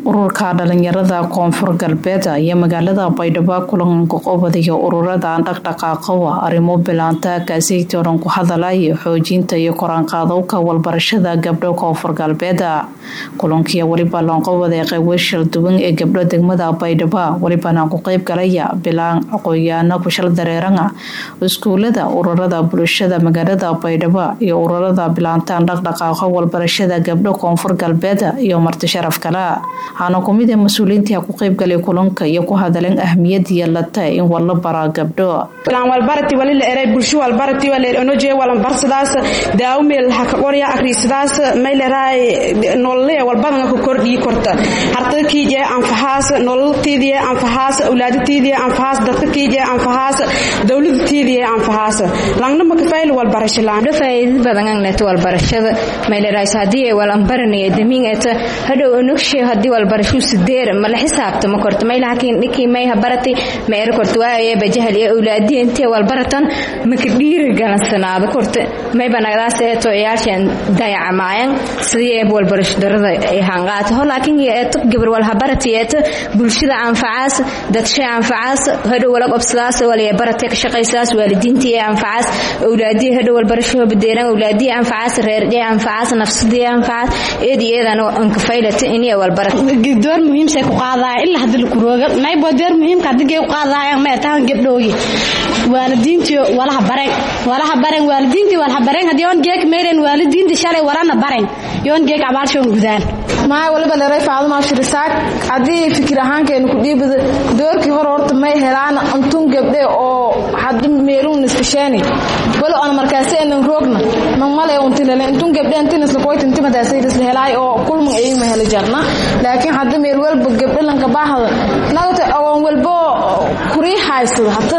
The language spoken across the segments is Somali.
ururka dhalinyarada koonfur galbeed iyo magaalada baydhabo kulanka qobadiga ururada dhaqdhaqaaqowa arrimo bilaanta kaaseytooran ku hadalaya xoojinta iyo koraanqaadowka walbarashada gabdho koonfur galbeed kulankii weliba loonqobada qeybweshal duwan ee gabdho degmada baydhabo welibana ku qeyb galaya bilaan aqoonyaano kushal dareerana iskuulada ururada bulshada magaalada baydhabo iyo ururada bilaantaan dhaqdhaqaaqo walbarashada gabdho koonfur galbeed iyo marti sharaf kale waxaana kumid ee mas-uuliyiinta ku qeybgalay kulanka iyo ku hadaleen ahmiyadiya lata in wala baraa gabdho walbarati wali la eray bulsho walbarati wala onoje walanbarsadaas daawmeel ha ka qorya akhriisadaas mayleray nolole walbadan ku kordhii korta harta kiije anfahaas nololtiidii anfahaas awlaadatiidii anfahaas dadka kiije anfahaas dawladatiidii anfahaas langna makafayl walbarasho laan faa'iido badan agneeto walbarashada mayleray hadii ay walanbaranaya damiingeeta hadhow onogshe hadii walbarasho sideer mala xisaabta ma korto may laakiin ninkii may habarati ma er korto waaye bajahal iyo awlaadii intee walbaratan maka dhiiri galansanaado korto may banagdaas eeto ciyaashan dayacamaayan sidii eeb walbarasho darada ay hanqaato ho laakiin eeto gabar wal habarati eeto bulshada anfacaas dadshe anfacaas hadhow wala qobsadaas wala barate ka shaqaysaas waalidiintii ee anfacaas awlaadii hadhow walbarasho badeeran awlaadii anfacaas reerdhee anfacaas nafsadii anfacaas eedi eedan ankafaylata inay door muhiimsay ku qaadaya ilaa hadii la kurooga maybo door muhiimka hadigay u qaadayaan ma tahan gabdhoogi waalidiintii walaha bareen walaha bareen waalidiintii walaha bareen hadii on geek meeren waalidiintii shalay warana bareen yoon geek abaalshoon gudaan maay waliba dheray faadumaa shirisaag haddii fikir ahaankeenu ku dhiibada doorkii hore horta may helaan untun gabdhe oo hadi meelun iskasheeni wala on markaasi enan roogna mamale untilale intun gabdhe intinisla koytintimadaasayrisla helaay oo kulman eyma heli jarna laakiin hadda meel walba gabdhalanka baahda nagata awoon walbo kurii haysado hata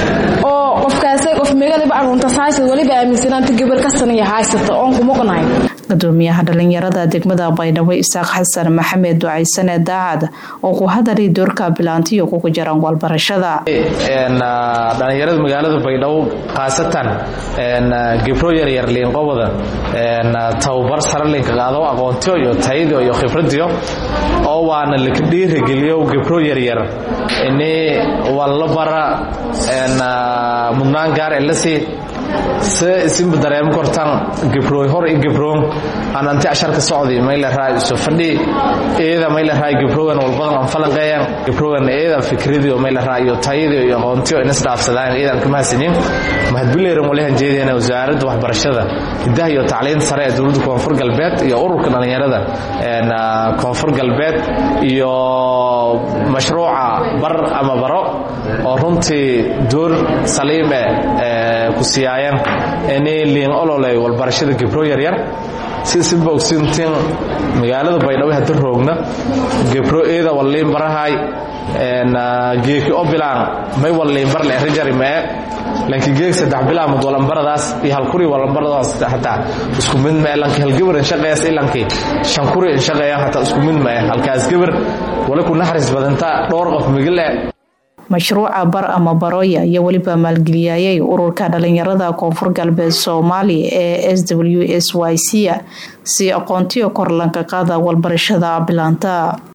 oo qofkaasay qof megaliba aruntas haysado waliba aaminsanaanta gabar kastana iyo haysata oon kumuqnahay gudoomiyaha dhalinyarada degmada baydhabo isaaq xasan maxamed ducaysane daacad oo ku hadalay doorka bilaantiyo kugu jaran walbarashada dhalinyarada magaalada baydhabo khaasatan gibro yaryar liinqobada tababar sare linkaqaado aqoontiyo iyo tayadiyo iyo khibradiyo oo waana laka dhiirageliyo gibro yaryar ini walla bara mudnaan gaar elasi se isinba dareemo kortaan gibrooy hor i gibroon aan anti asharka socdi mayla raay isu fadhi eeda mayla raay gibrogan walbadan aan falanqeeyan gibrogan eeda fikradiyo mayla raay iyo tayadiyo iyo aqoontiyo inas dhaafsadaan eedan ka mahadsanin mahadbileeran walahan jeedina wasaaradda waxbarashada hidaha iyo tacliinta sare ee dowladda koonfur galbeed iyo ururka dhalinyarada koonfur galbeed iyo mashruuca bar ama baro oo runtii door saliime ku siyaayeen inay liin ololey walbarashada gibro yaryar si sinba ogsintiin magaalada baydhabo hadda roogna gibro eeda walliin barahay geeki o bilaan may walliin bar le rijari mee laakiin geeg saddex bilaamud walambaradaas iyo halkuri walambaradaas xataa isku mid mee lanki halgabar inshaqeeyas ilanki shankuri inshaqeeyan xataa isku mid mee halkaas gabar wali ku naxariis badanta dhowr qof migile mashruuca bar ama baroya iyo weliba maalgeliyayay ururka dhalinyarada koonfur galbeed soomaaliya ee s w s y c si aqoontiyo kor lanka qaada walbarashada bilaanta